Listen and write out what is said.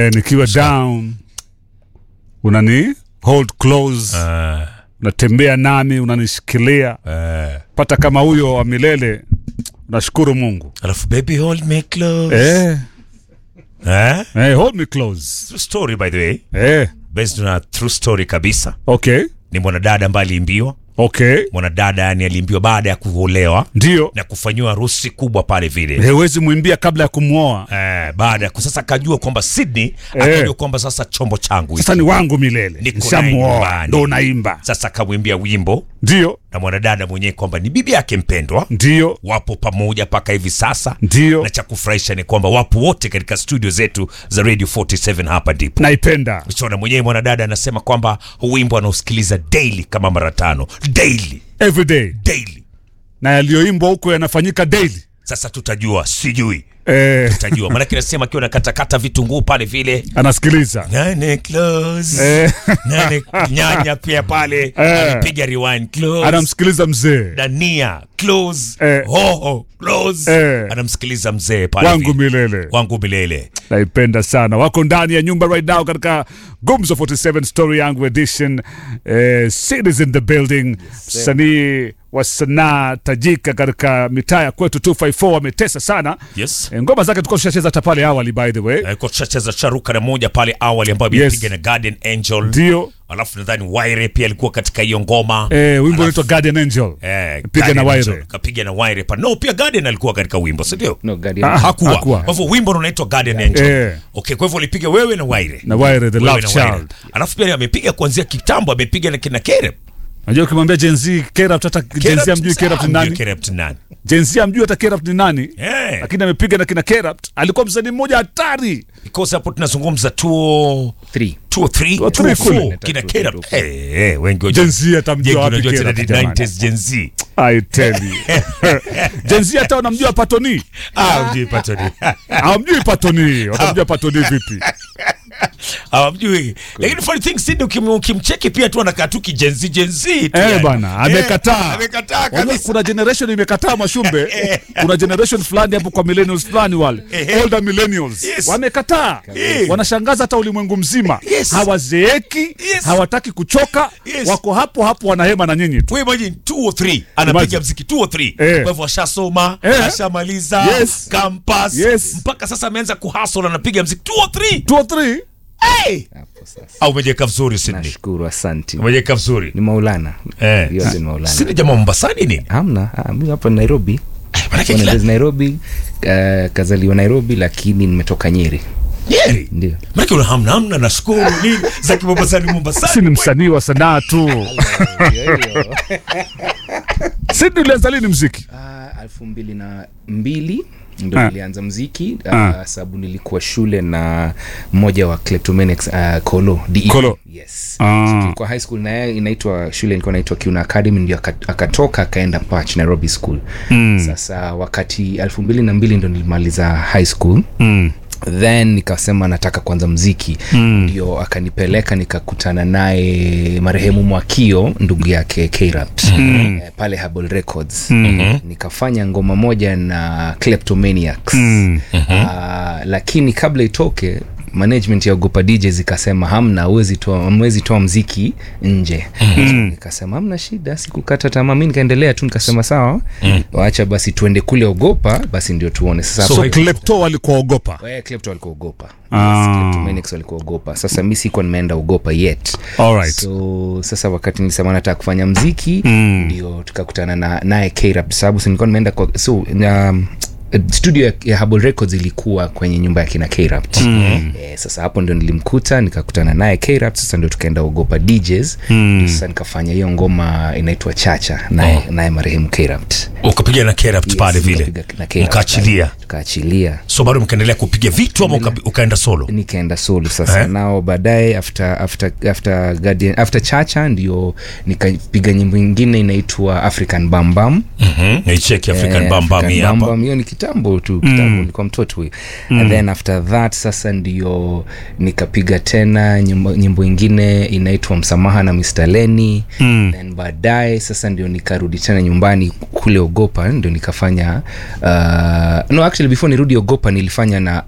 eh, nikiwa down unani hold close Ah, unatembea nami unanishikilia eh. pata kama huyo wa milele nashukuru mungu alafu baby hold me close eh, eh? eh, hold me close True story by the way eh, based on a true story kabisa okay ni mwanadada ambaye aliimbiwa okay mwanadada yani aliimbiwa baada ya kuolewa ndio na kufanyiwa harusi kubwa pale vile hewezi mwimbia kabla ya kumwoa eh, baada ya sasa akajua kwamba Sydney Eh. akajua kwamba sasa chombo changu hiki. sasa ni wangu milele Niko naye nishamuoa nyumbani. ndo unaimba sasa akamwimbia wimbo ndio na mwanadada mwenyewe kwamba ni bibi yake mpendwa ndio wapo pamoja mpaka hivi sasa ndio na cha kufurahisha ni kwamba wapo wote katika studio zetu za radio 47 hapa ndipo naipenda shona mwenyewe mwanadada anasema kwamba huu wimbo anausikiliza daily kama mara tano daily everyday daily na yaliyoimbwa huko yanafanyika daily sasa tutajua sijui eh, tutajua maanake nasema akiwa nakatakata vitunguu pale vile anasikiliza nane close eh, nane nyanya pia pale Eh. amepiga rewind close anamsikiliza mzee dania close Eh. hoho close Eh. anamsikiliza mzee pale wangu vile. milele wangu milele naipenda sana wako ndani ya nyumba right now katika gumzo 47 story yangu edition eh, cities in the building msanii wa sanaa tajika katika mitaa ya kwetu 254 ametesa sana yes eh, ngoma zake tulikuwa tushacheza hata pale awali by the way alikuwa tushacheza charuka na moja pale awali ambayo Yes. amepiga na Guardian Angel ndio alafu nadhani Waire pia alikuwa katika hiyo ngoma eh, wimbo unaitwa guardian angel Eh, Piga Guardian na Angel, Waire. kapiga na Waire pa no pia Guardian alikuwa katika wimbo si ndio No, Guardian. Ah, hakuwa hakuwa. kwa hivyo wimbo unaitwa Guardian Angel Eh. okay kwa hivyo ulipiga wewe na Waire na Waire the Wewe love na Waire. child alafu pia amepiga kuanzia kitambo amepiga na kina Kerep najua ukimwambia jenzi kerap hata jenzi amjui kerap ni nani Kerep ni nani jenzi amjui hata kerap ni nani eh lakini amepiga na kina kerap alikuwa msanii mmoja hatari because hapo tunazungumza tuo Three. 2 3 Two, three, 2 kule. 4 kina Two, Kerep two, eh eh wengi wajua jenzi atamjua wapi unajua tena kerap ni jamani 90s Gen Z I tell you. jenzi hata wanamjua patoni ah mjui patoni hawamjui patoni watamjua patoni vipi hawamjui lakini funny thing Cindy ukim, ukimcheki pia tu anakaa tu kijenzi jenzi tu Eh yani. bana, amekataa. Eh, amekataa Wajua kabisa kuna generation imekataa mashumbe kuna generation fulani hapo kwa millennials fulani wale Ehe. older millennials Yes. wamekataa Eh. wanashangaza hata ulimwengu mzima Yes. hawazeeki Yes. hawataki kuchoka Yes. wako hapo hapo wanahema na nyinyi tu we imagine 2 or 3 anapiga Imagine. mziki 2 or 3 Eh. kwa hivyo ashasoma Eh. ashamaliza Yes. campus Yes. mpaka sasa ameanza kuhustle anapiga mziki 2 or 3 two or three hey Hapo sasa. au umejeka vizuri Sydney Nashukuru, asante. umejeka vizuri Ni Maulana. eh Yote ni Maulana. Sydney jamaa Mombasani nini Hamna, ah, mimi hapa Nairobi. manake Born and kila raised Nairobi, uh, kazaliwa Nairobi lakini nimetoka Nyeri. Nyeri Ndio. manake una hamna hamna nashukuru nini za kimombasani Mombasani si ni msanii wa sanaa tu sidi ulianza lini mziki Ah, elfu mbili na mbili ndo Ah. nilianza mziki Ah. uh, sababu nilikuwa shule na mmoja wa kleptomaniacs uh, kolo DE. Kolo. yes Ah. so, tulikuwa high school na yeye inaitwa shule ilikuwa inaitwa kiuna academy ndio aka- akatoka akaenda pach nairobi school mm. sasa wakati elfu mbili na mbili ndo nilimaliza high school mm. then nikasema nataka kwanza mziki ndio akanipeleka nikakutana naye marehemu mwakio ndugu yake krapt mm. eh, pale Herbal records mm. nikafanya ngoma moja na kleptomaniacs mm. uh, lakini kabla itoke management ya ogopa djs ikasema hamna huwezi toa hamwezi toa mziki nje mm. nikasema hamna shida sikukata tamaa mi nikaendelea tu nikasema sawa mm. wacha basi tuende kule ogopa basi ndio tuone sasa so hapo- klepto walikuwaogopa Eh, Klepto walikuogopa Ah. Yes, Kleptomaniacs walikuogopa sasa mi sikuwa nimeenda ugopa yet Alright. so sasa wakati nilisema nataka kufanya mziki Mm. ndio tukakutana na naye krap sababu si nilikuwa nimeenda kwa so um, studio ya, ya Herbal records ilikuwa kwenye nyumba ya kina krapt mm. eh, sasa hapo ndio nilimkuta nikakutana naye krapt sasa ndio tukaenda ugopa djs mm. sasa nikafanya hiyo ngoma inaitwa chacha naye naye marehemu krapt ukapiga na Kerapt pale vile nikapiga na K-Rap mkaachilia pale. tukaachilia so bado mkaendelea kupiga vitu ama uka, ukaenda solo nikaenda solo sasa Eh? nao baadaye after after after Guardian, after chacha ndio nikapiga nyimbo ingine inaitwa african bambam Mhm, naicheki african bambam hii hapa hiyo ni kitambo tu kitambo nilikuwa mtoto huyo and then after that sasa ndio nikapiga tena nyimbo, nyimbo ingine inaitwa msamaha na mr leni mm. then baadaye sasa ndio nikarudi tena nyumbani kule ogopa ndio nikafanya uh, no actually before nirudi ogopa nilifanya na